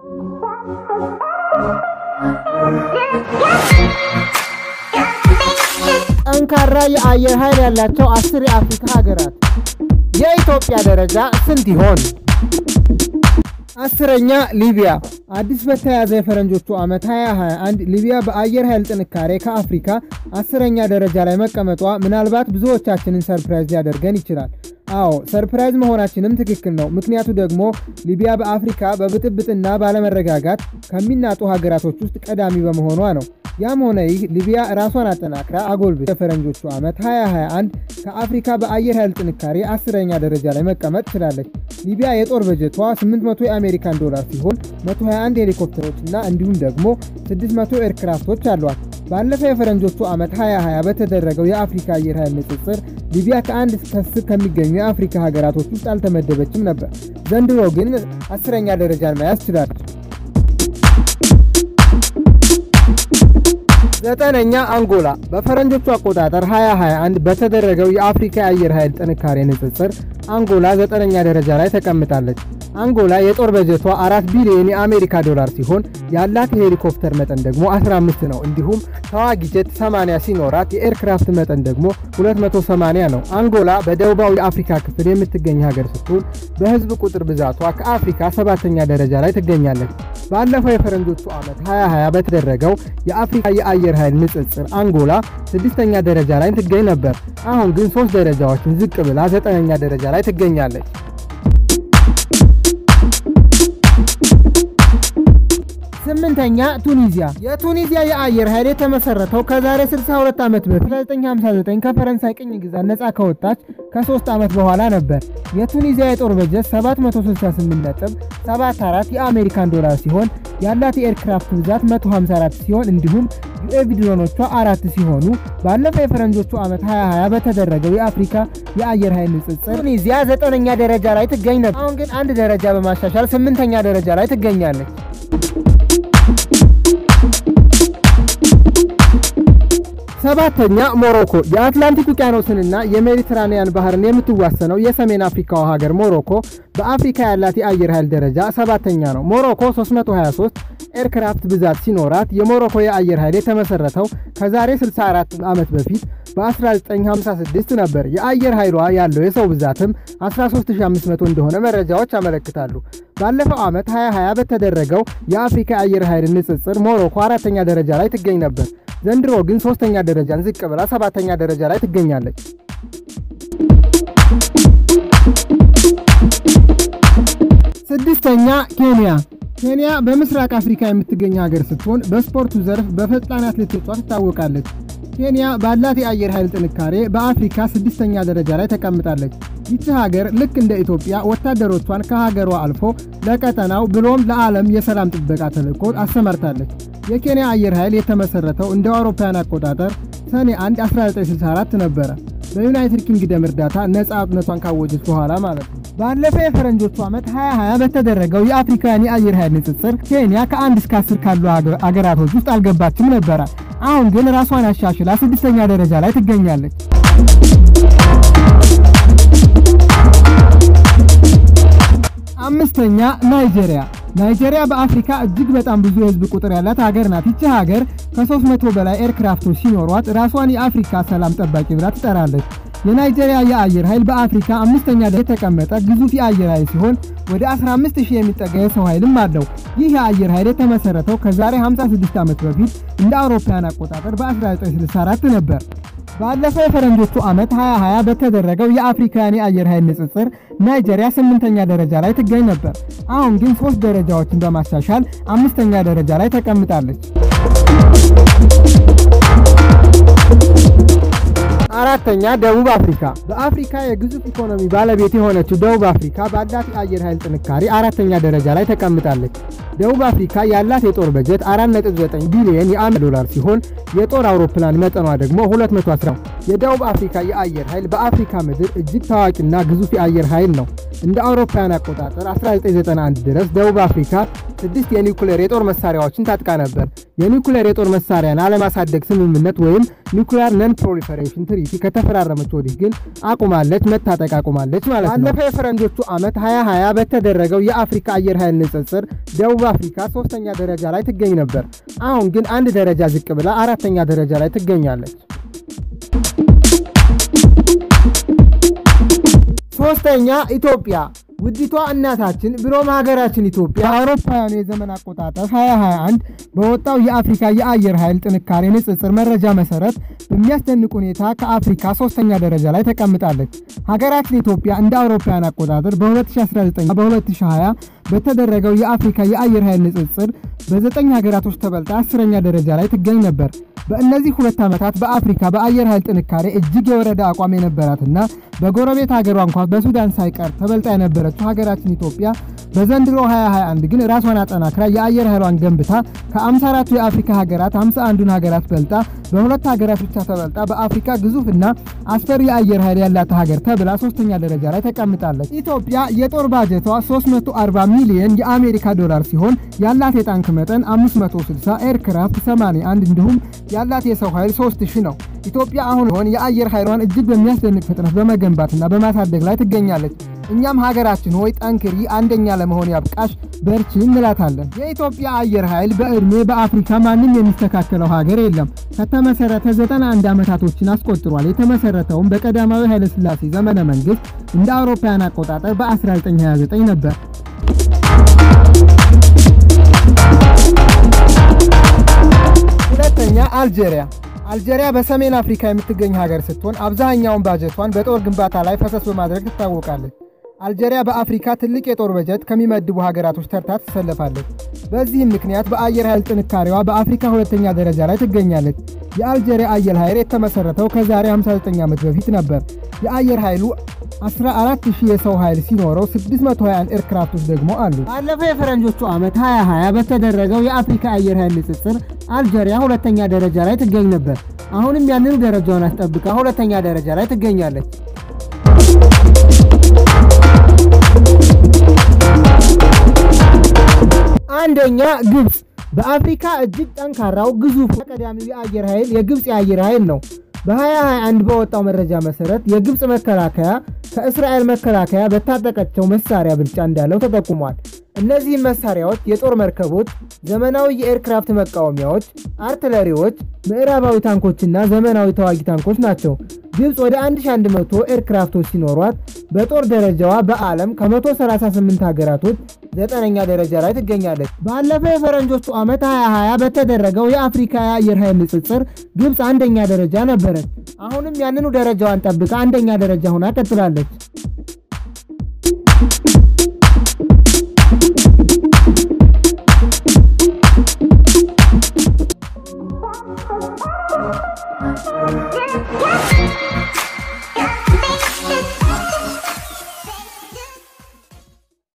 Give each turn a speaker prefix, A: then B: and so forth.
A: ጠንካራ የአየር ኃይል ያላቸው አስር የአፍሪካ ሀገራት። የኢትዮጵያ ደረጃ ስንት ይሆን? አስረኛ ሊቢያ። አዲስ በተያዘ የፈረንጆቹ ዓመት 2021 ሊቢያ በአየር ኃይል ጥንካሬ ከአፍሪካ አስረኛ ደረጃ ላይ መቀመጧ ምናልባት ብዙዎቻችንን ሰርፕራይዝ ሊያደርገን ይችላል። አዎ ሰርፕራይዝ መሆናችንም ትክክል ነው። ምክንያቱ ደግሞ ሊቢያ በአፍሪካ በብጥብጥና ባለመረጋጋት ከሚናጡ ሀገራቶች ውስጥ ቀዳሚ በመሆኗ ነው። ያም ሆነ ይህ ሊቢያ ራሷን አጠናክራ አጎልብት የፈረንጆቹ ዓመት 2021 ከአፍሪካ በአየር ኃይል ጥንካሬ አስረኛ ደረጃ ላይ መቀመጥ ችላለች። ሊቢያ የጦር በጀቷ 800 የአሜሪካን ዶላር ሲሆን 121 ሄሊኮፕተሮች እና እንዲሁም ደግሞ 600 ኤርክራፍቶች አሏት። ባለፈው የፈረንጆቹ ዓመት 2020 በተደረገው የአፍሪካ አየር ኃይል ንጽጽር ሊቢያ ከአንድ እስከ አስር ከሚገኙ የአፍሪካ ሀገራቶች ውስጥ አልተመደበችም ነበር። ዘንድሮ ግን አስረኛ ደረጃን መያዝ ችላለች። ዘጠነኛ አንጎላ። በፈረንጆቹ አቆጣጠር 2021 በተደረገው የአፍሪካ የአየር ኃይል ጥንካሬ ንጽጽር አንጎላ ዘጠነኛ ደረጃ ላይ ተቀምጣለች። አንጎላ የጦር በጀቷ 4 ቢሊዮን የአሜሪካ ዶላር ሲሆን ያላት የሄሊኮፕተር መጠን ደግሞ 15 ነው። እንዲሁም ተዋጊ ጀት 80 ሲኖራት የኤርክራፍት መጠን ደግሞ 280 ነው። አንጎላ በደቡባዊ የአፍሪካ ክፍል የምትገኝ ሀገር ስትሆን በህዝብ ቁጥር ብዛቷ ከአፍሪካ ሰባተኛ ደረጃ ላይ ትገኛለች። ባለፈው የፈረንጆቹ ዓመት 2020 በተደረገው የአፍሪካ የአየር ኃይል ንጽጽር አንጎላ ስድስተኛ ደረጃ ላይ ትገኝ ነበር። አሁን ግን ሶስት ደረጃዎችን ዝቅ ብላ ዘጠነኛ ደረጃ ላይ ትገኛለች። ስምንተኛ ቱኒዚያ። የቱኒዚያ የአየር ኃይል የተመሰረተው ከዛሬ 62 ዓመት በፊት 1959 ከፈረንሳይ ቅኝ ግዛት ነፃ ከወጣች ከሶስት ዓመት በኋላ ነበር። የቱኒዚያ የጦር በጀት 768.74 የአሜሪካን ዶላር ሲሆን ያላት የኤርክራፍት ብዛት 154 ሲሆን እንዲሁም ዩኤቪ ድሮኖቿ አራት ሲሆኑ ባለፈው የፈረንጆቹ ዓመት 2020 በተደረገው የአፍሪካ የአየር ኃይል ንጽጽር ቱኒዚያ ዘጠነኛ ደረጃ ላይ ትገኝ ነበር። አሁን ግን አንድ ደረጃ በማሻሻል ስምንተኛ ደረጃ ላይ ትገኛለች። ሰባተኛ ሞሮኮ። የአትላንቲክ ውቅያኖስንና የሜዲትራኒያን ባህርን የምትዋሰነው የሰሜን አፍሪካዋ ሀገር ሞሮኮ በአፍሪካ ያላት የአየር ኃይል ደረጃ ሰባተኛ ነው። ሞሮኮ 323 ኤርክራፍት ብዛት ሲኖራት የሞሮኮ የአየር ኃይል የተመሰረተው ከዛሬ 64 ዓመት በፊት በ1956 ነበር። የአየር ኃይሏ ያለው የሰው ብዛትም 13500 እንደሆነ መረጃዎች ያመለክታሉ። ባለፈው ዓመት 2020 በተደረገው የአፍሪካ የአየር ኃይል ንጽጽር ሞሮኮ አራተኛ ደረጃ ላይ ትገኝ ነበር። ዘንድሮ ግን ሶስተኛ ደረጃን ዝቅ ብላ ሰባተኛ ደረጃ ላይ ትገኛለች። ስድስተኛ ኬንያ። ኬንያ በምስራቅ አፍሪካ የምትገኝ ሀገር ስትሆን በስፖርቱ ዘርፍ በፈጣን አትሌቶቿ ትታወቃለች። ኬንያ ባላት የአየር ኃይል ጥንካሬ በአፍሪካ ስድስተኛ ደረጃ ላይ ተቀምጣለች። ይቺ ሀገር ልክ እንደ ኢትዮጵያ ወታደሮቿን ከሀገሯ አልፎ ለቀጠናው ብሎም ለዓለም የሰላም ጥበቃ ተልዕኮ አሰማርታለች። የኬንያ አየር ኃይል የተመሰረተው እንደ አውሮፓውያን አቆጣጠር ሰኔ 1 1964 ነበረ። በዩናይትድ ኪንግደም እርዳታ ነፃነቷን ካወጀች በኋላ ማለት ነው። ባለፈው የፈረንጆቹ ዓመት 2020 በተደረገው የአፍሪካውያን የአየር ኃይል ንጽጽር ኬንያ ከአንድ እስከ አስር ካሉ አገራቶች ውስጥ አልገባችም ነበረ። አሁን ግን ራሷን አሻሽላ ስድስተኛ ደረጃ ላይ ትገኛለች። አምስተኛ ናይጄሪያ። ናይጄሪያ በአፍሪካ እጅግ በጣም ብዙ የህዝብ ቁጥር ያላት ሀገር ናት። ይቺ ሀገር ከ300 በላይ ኤርክራፍቶች ሲኖሯት ራሷን የአፍሪካ ሰላም ጠባቂ ብላ ትጠራለች። የናይጄሪያ የአየር ኃይል በአፍሪካ አምስተኛ ላይ የተቀመጠ ግዙፍ የአየር ኃይል ሲሆን ወደ 15000 የሚጠጋ የሰው ኃይልም አለው። ይህ የአየር ኃይል የተመሰረተው ከዛሬ 56 ዓመት በፊት እንደ አውሮፓውያን አቆጣጠር በ1964 ነበር። ባለፈው የፈረንጆቹ ዓመት 2020 በተደረገው የአፍሪካውያን የአየር ኃይል ንጽጽር ናይጄሪያ ስምንተኛ ደረጃ ላይ ትገኝ ነበር። አሁን ግን ሶስት ደረጃዎችን በማሻሻል አምስተኛ ደረጃ ላይ ተቀምጣለች። አራተኛ ደቡብ አፍሪካ። በአፍሪካ የግዙፍ ኢኮኖሚ ባለቤት የሆነችው ደቡብ አፍሪካ ባላት የአየር ኃይል ጥንካሬ አራተኛ ደረጃ ላይ ተቀምጣለች። ደቡብ አፍሪካ ያላት የጦር በጀት 4.9 ቢሊዮን የአሜሪካ ዶላር ሲሆን የጦር አውሮፕላን መጠኗ ደግሞ 210 ነው። የደቡብ አፍሪካ የአየር ኃይል በአፍሪካ ምድር እጅግ ታዋቂና ግዙፍ የአየር ኃይል ነው። እንደ አውሮፓውያን አቆጣጠር 1991 ድረስ ደቡብ አፍሪካ ስድስት የኒውክሌር የጦር መሳሪያዎችን ታጥቃ ነበር። የኒውክሌር የጦር መሳሪያን አለማሳደግ ስምምነት ወይም ኒውክሌር ነን ፕሮሊፈሬሽን ትሪቲ ከተፈራረመች ወዲህ ግን አቁማለች፣ መታጠቅ አቁማለች ማለት ነው። ባለፈው የፈረንጆቹ ዓመት 2020 በተደረገው የአፍሪካ አየር ኃይል ንጽጽር ደቡብ አፍሪካ ሶስተኛ ደረጃ ላይ ትገኝ ነበር። አሁን ግን አንድ ደረጃ ዝቅ ብላ አራተኛ ደረጃ ላይ ትገኛለች። ሶስተኛ ኢትዮጵያ ውዲቷ እናታችን ብሎም ሀገራችን ኢትዮጵያ በአውሮፓውያኑ የዘመን አቆጣጠር 2021 በወጣው የአፍሪካ የአየር ኃይል ጥንካሬ ንጽጽር መረጃ መሰረት በሚያስደንቅ ሁኔታ ከአፍሪካ ሶስተኛ ደረጃ ላይ ተቀምጣለች። ሀገራችን ኢትዮጵያ እንደ አውሮፓውያን አቆጣጠር በ2019 በ2020 በተደረገው የአፍሪካ የአየር ኃይል ንጽጽር በዘጠኝ ሀገራቶች ተበልጣ አስረኛ ደረጃ ላይ ትገኝ ነበር። በእነዚህ ሁለት ዓመታት በአፍሪካ በአየር ኃይል ጥንካሬ እጅግ የወረደ አቋም የነበራትና በጎረቤት ሀገሯ እንኳ በሱዳን ሳይቀር ተበልጣ የነበረችው ሀገራችን ኢትዮጵያ በዘንድሮ 2021 ግን ራሷን አጠናክራ የአየር ኃይሏን ገንብታ ከ54ቱ የአፍሪካ ሀገራት 51ዱን ሀገራት በልጣ በሁለት ሀገራት ብቻ ተበልጣ በአፍሪካ ግዙፍና አስፈሪ የአየር ኃይል ያላት ሀገር ተብላ ሶስተኛ ደረጃ ላይ ተቀምጣለች። ኢትዮጵያ የጦር ባጀቷ 340 ሚሊዮን የአሜሪካ ዶላር ሲሆን ያላት የታንክ መጠን 560፣ ኤርክራፍት 81 እንዲሁም ያላት የሰው ኃይል 3000 ነው። ኢትዮጵያ አሁን ሆን የአየር ኃይሏን እጅግ በሚያስደንቅ ፍጥነት በመገንባትና በማሳደግ ላይ ትገኛለች። እኛም ሀገራችን ሆይ ጠንክሪ፣ አንደኛ ለመሆን ያብቃሽ፣ በርቺ እንላታለን። የኢትዮጵያ አየር ኃይል በዕድሜ በአፍሪካ ማንም የሚስተካከለው ሀገር የለም። ከተመሰረተ 91 ዓመታቶችን አስቆጥሯል። የተመሰረተውም በቀዳማዊ ኃይለሥላሴ ዘመነ መንግስት እንደ አውሮፓውያን አቆጣጠር በ1929 ነበር። ሁለተኛ አልጄሪያ። አልጄሪያ በሰሜን አፍሪካ የምትገኝ ሀገር ስትሆን አብዛኛውን ባጀቷን በጦር ግንባታ ላይ ፈሰስ በማድረግ ትታወቃለች። አልጄሪያ በአፍሪካ ትልቅ የጦር በጀት ከሚመድቡ ሀገራቶች ተርታ ትሰለፋለች። በዚህም ምክንያት በአየር ኃይል ጥንካሬዋ በአፍሪካ ሁለተኛ ደረጃ ላይ ትገኛለች። የአልጄሪያ አየር ኃይል የተመሰረተው ከዛሬ 59 ዓመት በፊት ነበር። የአየር ኃይሉ 14000 የሰው ኃይል ሲኖረው 621 ኤርክራፍቶች ደግሞ አሉ። ባለፈው የፈረንጆቹ ዓመት 2020 በተደረገው የአፍሪካ አየር ኃይል ንጽጽር አልጄሪያ ሁለተኛ ደረጃ ላይ ትገኝ ነበር። አሁንም ያንኑ ደረጃውን አስጠብቃ ሁለተኛ ደረጃ ላይ ትገኛለች። አንደኛ ግብፅ። በአፍሪካ እጅግ ጠንካራው ግዙፉ ቀዳሚው የአየር ኃይል የግብፅ የአየር ኃይል ነው። በ2021 በወጣው መረጃ መሰረት የግብፅ መከላከያ ከእስራኤል መከላከያ በታጠቀቸው መሳሪያ ብልጫ እንዳለው ተጠቁሟል። እነዚህም መሳሪያዎች የጦር መርከቦች፣ ዘመናዊ የኤርክራፍት መቃወሚያዎች፣ አርትለሪዎች፣ ምዕራባዊ ታንኮችና ዘመናዊ ተዋጊ ታንኮች ናቸው። ግብፅ ወደ 1100 ኤርክራፍቶች ሲኖሯት በጦር ደረጃዋ በዓለም ከ138 ሀገራቶች ዘጠነኛ ደረጃ ላይ ትገኛለች። ባለፈው የፈረንጆቹ ዓመት 2020 በተደረገው የአፍሪካ የአየር ኃይል ንጽጽር ግብፅ አንደኛ ደረጃ ነበረች። አሁንም ያንኑ ደረጃዋን ጠብቃ አንደኛ ደረጃ ሆና ቀጥላለች።